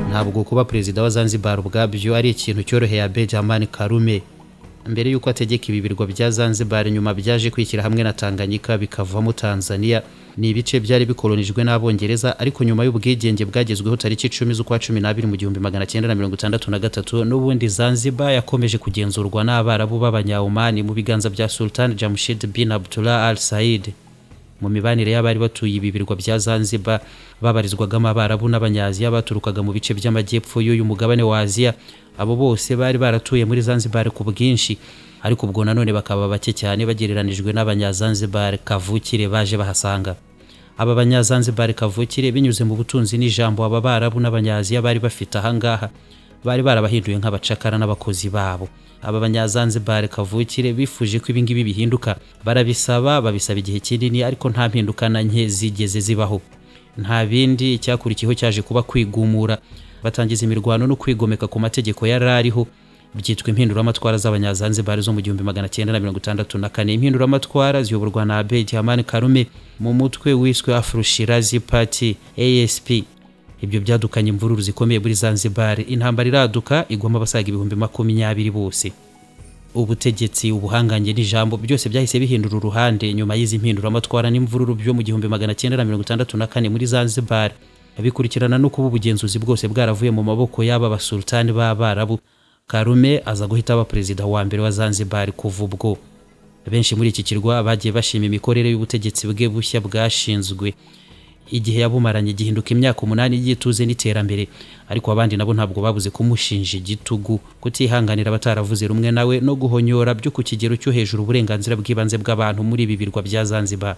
ntabwo kuba perezida wa Zanzibar ubwabyo ari ikintu cyoroheye Abe Dramani Karume mbere y'uko ategeka ibi birwa bya Zanzibar nyuma byaje kwishyira hamwe na Tanganyika bikavamo Tanzania ni ibice byari bikolonijwe n'Abongereza ariko nyuma y'ubwigenge bwagezweho tariki icumi z'ukwa cumi n'abiri mu gihumbi magana cyenda na mirongo itandatu na gatatu n'ubundi Zanzibar yakomeje kugenzurwa n'Abarabu b'Abanyaomani mu biganza bya Sultan Jamshid bin Abdullah Al Said mu mibanire y'abari batuye ibi birwa bya Zanzibar babarizwagamo Abarabu n'Abanyaziya baturukaga mu bice by'amajyepfo y'uyu mugabane wa Aziya abo bose bari baratuye muri Zanzibar ku bwinshi ariko ubwo nanone bakaba bake cyane bagereranijwe n'Abanyazanzibar kavukire baje bahasanga aba Banyazanzibar kavukire binyuze mu butunzi n'ijambo aba Barabu n'Abanyaziya bari bafite ahangaha bari barabahinduye nk'abacakara n'abakozi babo aba Banyazanzibar kavukire bifuje ko ibingibi bihinduka barabisaba babisaba igihe kinini ariko nta mpinduka na nke zigeze zibaho nta bindi icyakurikiyeho cyaje kuba kwigumura batangiza imirwano no kwigomeka ku mategeko yari ariho byitwa impinduramatwara z'abanyazanzibari zo mu gihumbi magana cyenda na mirongo itandatu na kane impinduramatwara ziyoborwa na abe dihamani karume mu mutwe wiswe afurushirazi pati asp ibyo byadukanye imvururu zikomeye muri zanzibar intambara iraduka igwamo abasaga ibihumbi makumyabiri bose ubutegetsi ubuhangange n'ijambo byose byahise bihindura uruhande nyuma y'izi mpinduramatwara n'imvururu byo mu gihumbi magana cyenda na mirongo itandatu na kane muri zanzibar bikurikirana no kuba ubugenzuzi bwose bwaravuye mu maboko y'aba basultani b'abarabu karume aza guhita aba perezida wa mbere wa zanzibar kuva ubwo benshi muri iki kirwa bagiye bashima imikorere y'ubutegetsi bwe bushya bwashinzwe igihe yabumaranye gihinduka imyaka umunani y'ituze n'iterambere ariko abandi nabo ntabwo babuze kumushinja igitugu kutihanganira abataravuze rumwe nawe no guhonyora byo ku kigero cyo hejuru uburenganzira bw'ibanze bw'abantu muri ibi birwa bya zanzibar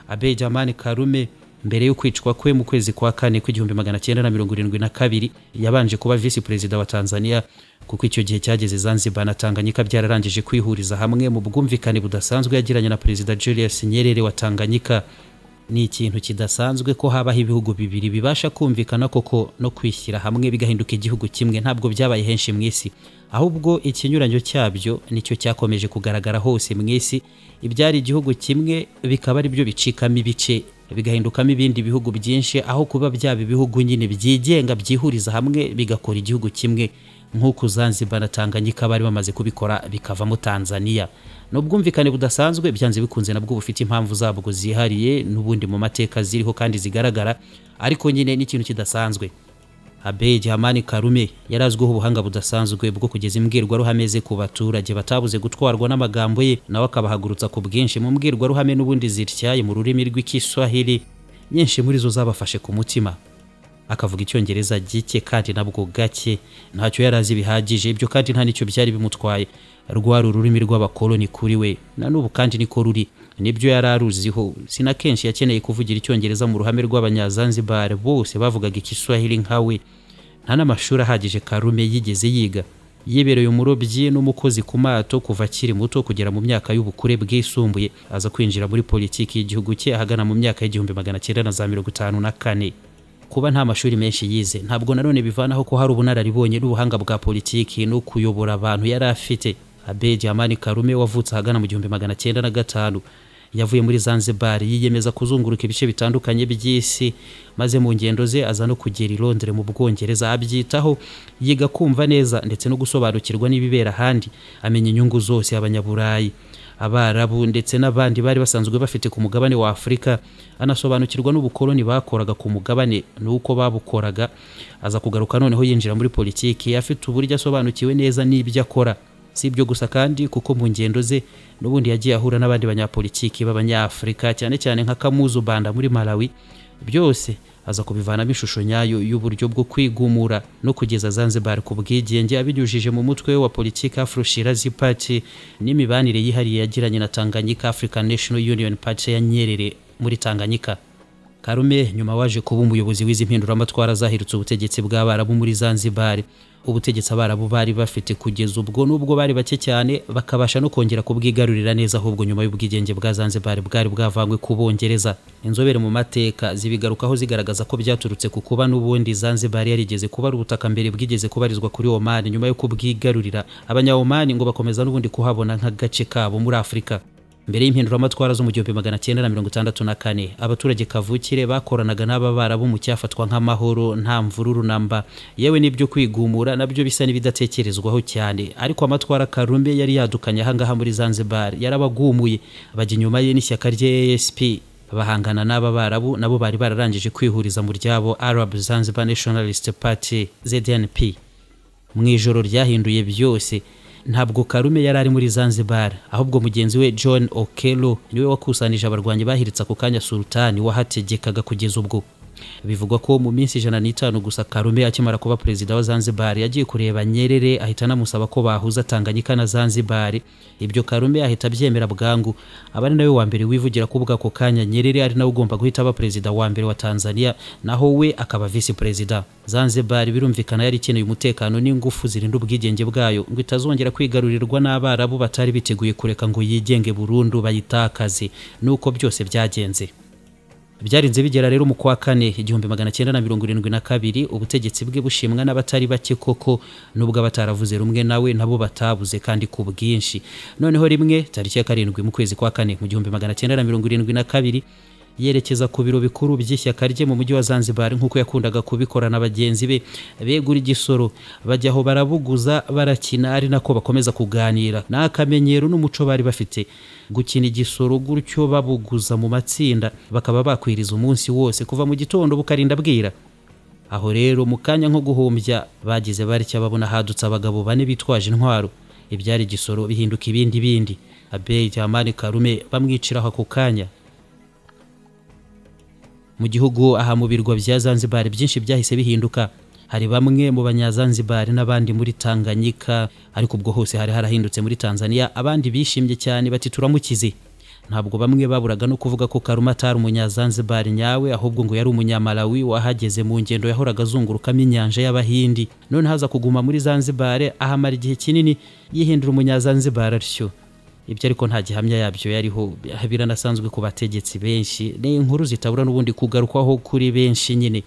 abe jamani karume mbere yo kwicwa kwe mu kwezi kwa kane kw'igihumbi magana cyenda na mirongo irindwi na kabiri yabanje kuba visi perezida wa tanzania kuko icyo gihe cyageze zanzibar na tanganyika byararangije kwihuriza hamwe mu bwumvikane budasanzwe yagiranye na perezida julius nyerere wa tanganyika ni ikintu kidasanzwe ko habaho ibihugu bibiri bibasha kumvikana koko no kwishyira hamwe bigahinduka igihugu kimwe ntabwo byabaye henshi mu isi ahubwo ikinyuranyo cyabyo nicyo cyakomeje kugaragara hose mu isi ibyari igihugu kimwe bikaba ari byo bicikamo ibice bigahindukamo ibindi bihugu byinshi aho kuba byaba ibihugu nyine byigenga byihuriza hamwe bigakora igihugu kimwe nk'uko Zanzibar na Tanganyika bari bamaze kubikora bikavamo Tanzania ni ubwumvikane budasanzwe byanze bikunze nabwo bufite impamvu zabwo zihariye n'ubundi mu mateka ziriho kandi zigaragara ariko nyine n'ikintu kidasanzwe Abe Dramani Karume yari azwiho ubuhanga budasanzwe bwo kugeza imbwirwaruhame ze ku baturage batabuze gutwarwa n'amagambo ye nawe akabahagurutsa ku bwinshi mu mbwirwaruhame n'ubundi zityaye mu rurimi rw'Ikiswahili nyinshi muri zo zabafashe ku mutima akavuga icyongereza gike kandi nabwo gake ntacyo yari azi bihagije ibyo kandi nta nicyo byari bimutwaye rwari ururimi rw'abakoloni kuri we na n'ubu kandi niko ruri nibyo yari aruziho si na kenshi yakeneye kuvugira icyongereza mu ruhame rw'abanyazanzibar bose bavugaga ikiswahili nka we nta n'amashuri ahagije karume yigeze yiga yibereye umurobyi n'umukozi ku mato kuva akiri muto kugera mu myaka y'ubukure bwisumbuye aza kwinjira muri politiki y'igihugu cye ahagana mu myaka y'igihumbi magana cyenda na za mirongo itanu na kane kuba nta mashuri menshi yize ntabwo nanone bivanaho ko hari ubunararibonye n'ubuhanga bwa politiki no kuyobora abantu yari afite abe jamani karume wavutse ahagana mu gihumbi magana cyenda na gatanu yavuye muri zanzibar yiyemeza kuzunguruka ibice bitandukanye by'isi maze mu ngendo ze aza no kugera i londres mu bwongereza abyitaho yiga kumva neza ndetse no gusobanukirwa n'ibibera ahandi amenya inyungu zose abanyaburayi abarabu ndetse n'abandi bari basanzwe bafite ku mugabane wa afurika anasobanukirwa n'ubukoloni bakoraga ku mugabane n'uko babukoraga aza kugaruka noneho yinjira muri politiki afite uburyo asobanukiwe neza n'ibyo akora si ibyo gusa kandi kuko mu ngendo ze n'ubundi yagiye ahura n'abandi banyapolitiki b'abanyafurika cyane cyane nka kamuzu banda muri malawi byose aza kubivanamo ishusho nyayo y'uburyo bwo kwigumura no kugeza zanzibar ku bwigenge abinyujije mu mutwe wa politiki afroshirazi party n'imibanire yihariye yagiranye na tanganyika african national union party ya nyerere muri tanganyika karume nyuma waje kuba umuyobozi w'izi mpinduramatwara zahirutse ubutegetsi bw'abarabu muri zanzibar ubutegetsi abarabu bari bafite kugeza ubwo nubwo bari bake cyane bakabasha no kongera kubwigarurira neza ahubwo nyuma y'ubwigenge bwa zanzibar bwari bwavanywe ku bongereza inzobere mu mateka zibigarukaho zigaragaza ko byaturutse ku kuba n'ubundi zanzibar yarigeze kuba ari ubutaka mbere bwigeze kubarizwa kuri omani nyuma yo kubwigarurira abanyawomani ngo bakomeza n'ubundi kuhabona nk'agace kabo muri afurika mbere y'impinduramatwara zo mu gihumbi magana cyenda na mirongo itandatu na kane abaturage kavukire bakoranaga n'ababarabu mu cyafatwa nk'amahoro nta mvururu namba yewe n'ibyo kwigumura nabyo bisa n'ibidatekerezwaho cyane ariko amatwara karume yari yadukanye ahangaha muri zanzibar yarabagumuye bajya inyuma ye n'ishyaka rye asp bahangana n'aba barabu nabo bari bararangije kwihuriza mu ryabo arab zanzibar nationalist party zdnp mu ijoro ryahinduye byose ntabwo karume yari ari muri zanzibar ahubwo mugenzi we john okelo niwe wakusanije abarwanyi bahiritse ako kanya sultani wahategekaga kugeza ubwo bivugwa ko mu minsi ijana n'itanu gusa karume akimara kuba perezida wa zanzibar yagiye kureba nyerere ahita anamusaba ko bahuza tanganyika na zanzibar ibyo karume ahita abyemera bwangu aba ari nawe wa mbere wivugira ko ubwako kanya nyerere ari nawe ugomba guhita aba perezida wa mbere wa tanzania naho we akaba visi perezida zanzibar birumvikana yari ikeneye umutekano n'ingufu zirinda ubwigenge bwayo ngo itazongera kwigarurirwa n'abarabu batari biteguye kureka ngo yigenge burundu bayitakaze nuko byose byagenze byarinze bigera rero mu kwa kane igihumbi magana cyenda na mirongo irindwi na kabiri ubutegetsi bwe bushimwa n'abatari bake koko nubwo abataravuze rumwe nawe nabo batabuze kandi ku bwinshi noneho rimwe tariki ya karindwi mu kwezi kwa kane mu gihumbi magana cyenda na mirongo irindwi na kabiri yerekeza ku biro bikuru by'ishyaka rye mu mujyi wa zanzibar nk'uko yakundaga kubikora na bagenzi be begura igisoro bajya aho barabuguza barakina ari nako bakomeza kuganira ni akamenyero n'umuco bari bafite gukina igisoro gutyo babuguza mu matsinda bakaba bakwiriza umunsi wose kuva mu gitondo bukarinda bwira aho rero mu kanya nko guhumbya bagize batya babona hadutse abagabo bane bitwaje intwaro ibyari igisoro bihinduka ibindi bindi abeyi jamani karume bamwiciraho ako kanya mu gihugu aha mu birwa bya zanzibar byinshi byahise bihinduka hari bamwe mu banyazanzibar n'abandi muri tanganyika ariko ubwo hose hari harahindutse muri tanzania abandi bishimye cyane bati turamukize ntabwo bamwe baburaga no kuvuga ko karuma atari umunyazanzibar nyawe ahubwo ngo yari umunyamalawi wahageze mu ngendo yahoraga azungurukamo inyanja y'abahindi none haza kuguma muri zanzibar ahamara igihe kinini yihindura umunyazanzibar atyo ibyo ariko nta gihamya yabyo yariho biranasanzwe ku bategetsi benshi ni inkuru zitabura n'ubundi kugarukwaho kuri benshi nyine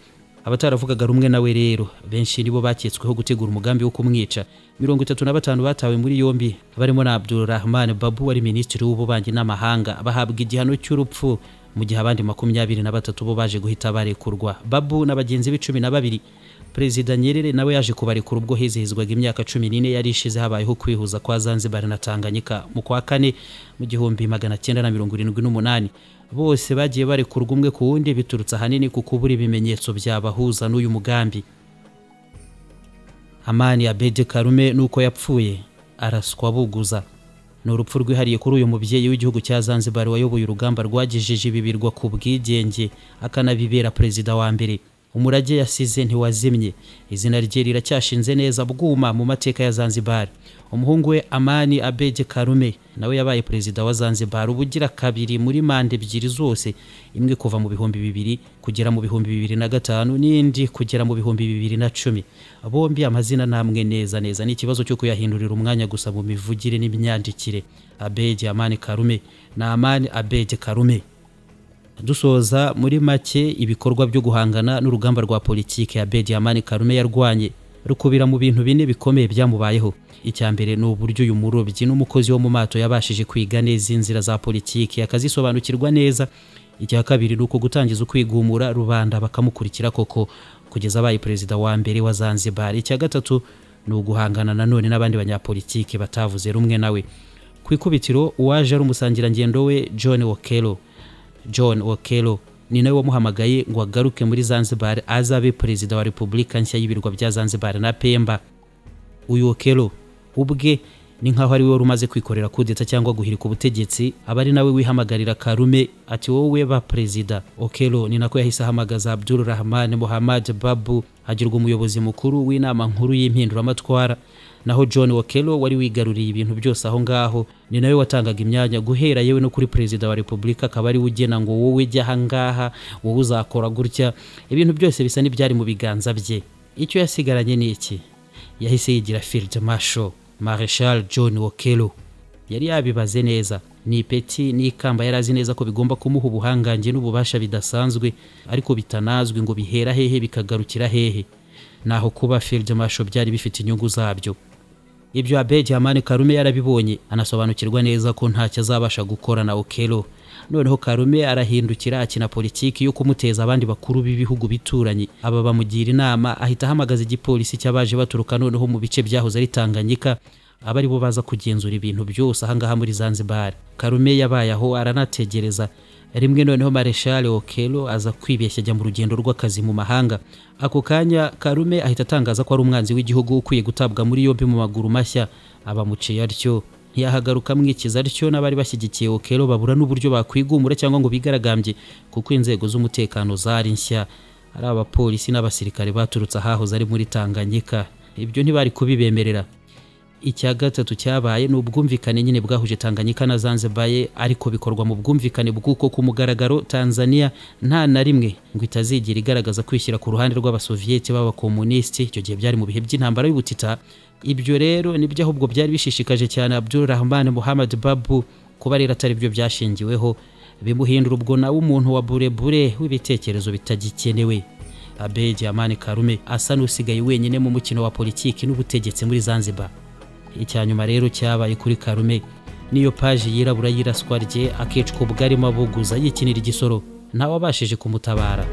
abataravugaga rumwe nawe rero benshi nibo baketsweho gutegura umugambi wo kumwica mirongo itatu na batanu batawe muri yombi barimo na abdurahman babu wari minisitiri w'ububanyi n'amahanga bahabwa igihano cy'urupfu mu gihe abandi makumyabiri na batatu bo baje guhita barekurwa babu na bagenzi be cumi na babiri perezida nyerere nawe yaje kubarekura ubwo hizihizwaga imyaka cumi n'ine yari ishize habayeho kwihuza kwa zanzibar na tanganyika mu kwa kane mu gihumbi magana cyenda na mirongo irindwi n'umunani bose bagiye barekurwa umwe ku wundi biturutse ahanini ku kubura ibimenyetso byabahuza n'uyu mugambi amani abedi karume nuko yapfuye araswa buguza ni urupfu rwihariye kuri uyu mubyeyi w'igihugu cya zanzibar wayoboye urugamba rwagejeje ibi birwa ku bwigenge akanabibera perezida wa mbere umurage yasize ntiwazimye izina rye riracyashinze neza bwuma mu mateka ya zanzibar umuhungu we amani abedi karume nawe yabaye perezida wa zanzibar ubugira kabiri muri manda ebyiri zose imwe kuva mu bihumbi bibiri kugera mu bihumbi bibiri na gatanu n'indi kugera mu bihumbi bibiri na cumi bombi amazina namwe neza neza ni ikibazo cyo kuyahindurira umwanya gusa mu mivugire n'imyandikire abedi amani karume na amani abedi karume dusoza muri make ibikorwa byo guhangana n'urugamba rwa politiki ya bedi yamani karume yarwanye rukubira mu bintu bine bikomeye byamubayeho icya mbere ni uburyo uyu murobyi n'umukozi wo mu mato yabashije kwiga neza inzira za politiki akazisobanukirwa neza icya kabiri ni uko gutangiza ukwigumura rubanda bakamukurikira koko kugeza abaye perezida wa mbere wa zanzibar icya gatatu ni uguhangana nanone n'abandi banyapolitiki batavuze rumwe nawe ku ikubitiro uwaje ari umusangirangendo we john okelo john okelo ni nawe wamuhamagaye ngo agaruke muri zanzibar azabe perezida wa repubulika nshya y'ibirwa bya zanzibar na pemba uyu okelo ubwe ni nkaho ari we wari umaze kwikorera kudeta cyangwa guhirika ubutegetsi aba ari nawe wihamagarira karume ati wowe ba perezida okelo ni nako yahise ahamagaza abdul rahman muhammad babu agirwa umuyobozi mukuru w'inama nkuru y'impinduramatwara naho john wakelo wari wigaruriye ibintu byose aho ngaho ni nawe watangaga imyanya guhera yewe no kuri perezida wa repubulika akaba ari we ugena ngo wowe jya ahangaha wowe uzakora gutya ibintu byose bisa n'ibyari mu biganza bye icyo yasigaranye ni iki yahise yigira field marshal marshal john wakelo yari yabibaze neza ni ipeti n'ikamba yari azi neza ko bigomba kumuha ubuhangange n'ububasha bidasanzwe ariko bitanazwi ngo bihera hehe bikagarukira hehe naho kuba field marshal byari bifite inyungu zabyo ibyo Abeid Amani Karume yarabibonye anasobanukirwa neza ko ntacyo azabasha gukora na Okello noneho Karume arahindukira akina politiki yo kumuteza abandi bakuru b'ibihugu bituranye aba bamugira inama ahita ahamagaza igipolisi cy'abaje baturuka noneho mu bice byahoze ari Tanganyika aba aribo baza kugenzura ibintu byose ahangaha muri Zanzibar Karume yabaye aho aranategereza rimwe noneho Marshal Okello aza kwibeshya ajya mu rugendo rw'akazi mu mahanga ako kanya Karume ahita atangaza ko ari umwanzi w'igihugu ukwiye gutabwa muri yombi mu maguru mashya abamuciye atyo ntiyahagaruka amwikiza atyo n'abari bashyigikiye Okello babura n'uburyo bakwigumura cyangwa ngo bigaragambye kuko inzego z'umutekano zari nshya ari abapolisi n'abasirikare baturutse ahahoze ari muri Tanganyika ibyo ntibari kubibemerera icya gatatu cyabaye ni ubwumvikane nyine bwahuje Tanganyika na Zanzibar ariko bikorwa mu bwumvikane bw'uko ku mugaragaro Tanzania nta na rimwe ngo itazigira igaragaza kwishyira ku ruhande rw'abasoviyeti b'abakomunisiti icyo gihe byari mu bihe by'intambara y'ubutita ibyo rero nibyo ahubwo byari bishishikaje cyane Abdul Rahman Muhammad Babu kuba rero atari byo byashingiweho bimuhindura ubwo nawe umuntu wa burebure w'ibitekerezo bitagikenewe Abeid Amani Karume asa n'usigaye wenyine mu mukino wa politiki n'ubutegetsi muri Zanzibar icyanyuma rero cyabaye kuri Karume niyo paji yirabura y'iraswa rye akicwa ubwo arimo abuguza yikinira igisoro ntawabashije kumutabara